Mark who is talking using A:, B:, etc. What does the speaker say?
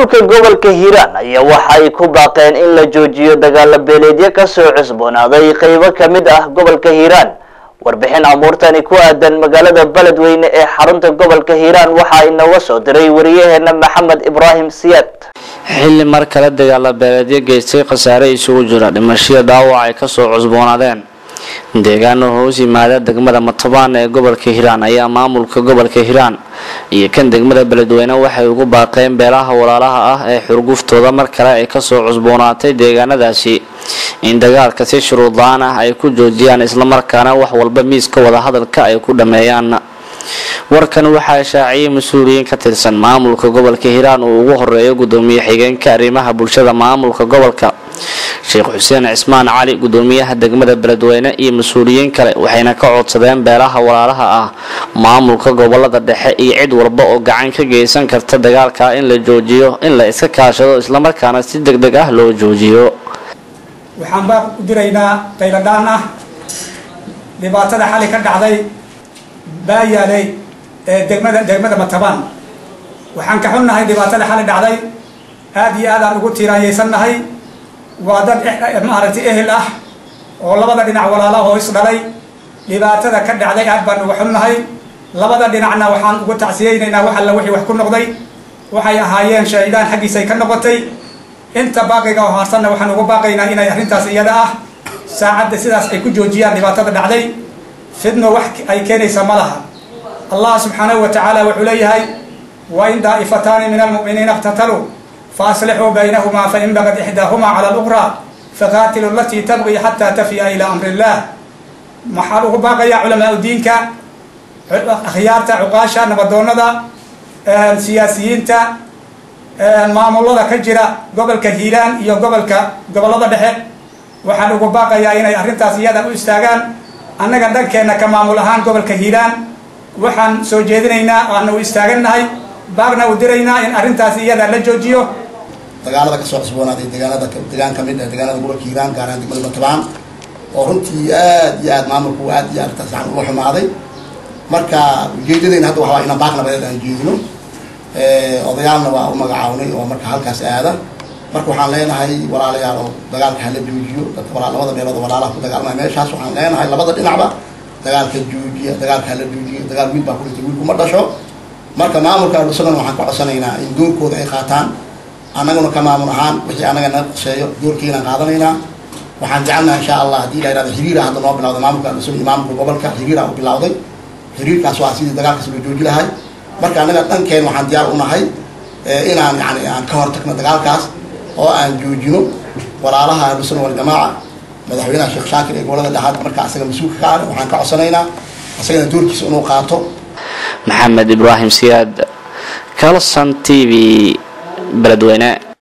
A: maamulka gobolka hiiraan ayaa waxa ay ku baaqeen in la joojiyo dagaalo beeleedyo kasoo cusboonaaday qeybo kamid ah gobolka hiiraan warbixin amuurtani ku aadan magaalada beledweyne ee xarunta gobolka hiiraan waxaa inooga soo diray wariyaheena maxamed ibraahim siyaad
B: xilli mar kale dagaalo beeleedyo geystay khasaare isugu jira dhimashada dhaawac ay kasoo cusboonaadeen deegaano hoos yimaada degmada matobaan ee gobolka hiiraan ayaa maamulka gobolka hiiraan iyo kan degmada beledweyne waxay ugu baaqeen beelaha walaalaha ah ee xurguftooda mar kale ay kasoo cusboonaatay deegaanadaasi in dagaalka si shuruudla-aan ah ay ku joojiyaan islamarkaana wax walba miiska wadahadalka ay ku dhameeyaan warkan waxaa shaaciyay mas-uuliyiin ka tirsan maamulka gobolka hiiraan uu ugu horeeyo gudoomiye xigeenka arrimaha bulshada maamulka gobolka sheekh xuseen cismaan cali gudoomiyaha degmada beledweyne iyo mas-uuliyiin kale waxayna ka codsadeen beelaha walaalaha ah maamulka gobolada dhexe iyo cid walba oo gacan ka geysan karta dagaalka in la joojiyo in la iska kaashado islamarkaana si deg deg ah loo joojiyo
C: waxaan baaq u diraynaa qayladhaan ah dhibaatada xali ka dhacday baayaaley ee degmada degmada matabaan waxaan ka xunnahay dhibaatada xali dhacday aada iyo aad aan ugu tiiraanyaysannahay waa dad maaragtay ehel ah oo labada dhinac walaalaha oo is dhalay dhibaatada ka dhacday aad baan uga xunnahay labada dhinacna waxaan ugu tacsiyeynaynaa wax alla wixii wax ku noqday waxay ahaayeen shahiidaan xaggiisay ka noqotay inta baaqiga oo haarsanna waxaan ugu baaqaynaa inay arrintaas iyada ah saacadda sidaas ay ku joojiyaan dhibaatada dhacday fidno wax ay keenaysa ma laha allah subxaanahu wa tacaala wuxuu leeyahay wa in daa'ifataani min almu'miniina iqtataluu faaslixuu baynahumaa fain bagad ixdaahumaa cala alukhraa faqaatilu alatii tabqii xataa tafiya ilaa amri illah maxaa ugu baaqayaa culamaa diinka akhyaarta cuqaasha nabadoonada siyaasiyiinta maamulada ka jira gobolka hiiraan iyo gobolka gobolada dhexe waxaan ugu baaqayaa inay arrintaas iyada u istaagaan annaga dhankeenna ka maamul ahaan gobolka hiiraan waxaan soo jeedinaynaa aana u istaagannahay baaqna u diraynaa in arrintaas iyada la joojiyo
D: dagaalada kasoo cusboonaaday deegaanada deegaan kamid ah deegaanada gobolka hiiraan gaar ahaan degmada batabaan oo runtii aad iyo aad maamulku aad iyo aad arrintaas uga xumaaday marka ujeedadeyna hadda waxaa inaan baaq nabadeed aan jeedino odayaalna waa u magacawnay oo marka halkaas aada marka waxaan leenahay walaalayaal oo dagaalka hala joojiyo dadka labada meelood oo walaalaha ku dagaalmaya meeshaas waxaan leenahay labada dhinacba dagaalka joojiya dagaalka hala joojiya dagaal wiil baa kulintay wiilku ma dhasho marka maamulka adhusadan waxaan ka codsanaynaa in doorkooda ay qaataan annaguna ka maamul ahaan wixii annaga naga qoseeyo doorkeenaan qaadanaynaa waxaan jecelnaha insha allah haddii la yidhahdo xiriira hadda noo bilawday maamulka adhusan iyo maamulka gobolka xiriira u bilawday xiriirkaas waa sidii dagaalkaas loo jooji lahay marka annaga dhankeen waxaan diyaar u nahay inaan yani aan ka hortagno dagaalkaas oo aan joojino walaalaha ahlusuna waljamaaca madaxweynaha sheekh shaakir ee gobolada dhexaad marka asaga mas-uulka ka ah waxaan ka codsanaynaa asagana doorkiisa inuu qaato
B: maxamed ibraahim siyaad calson t v beledweyne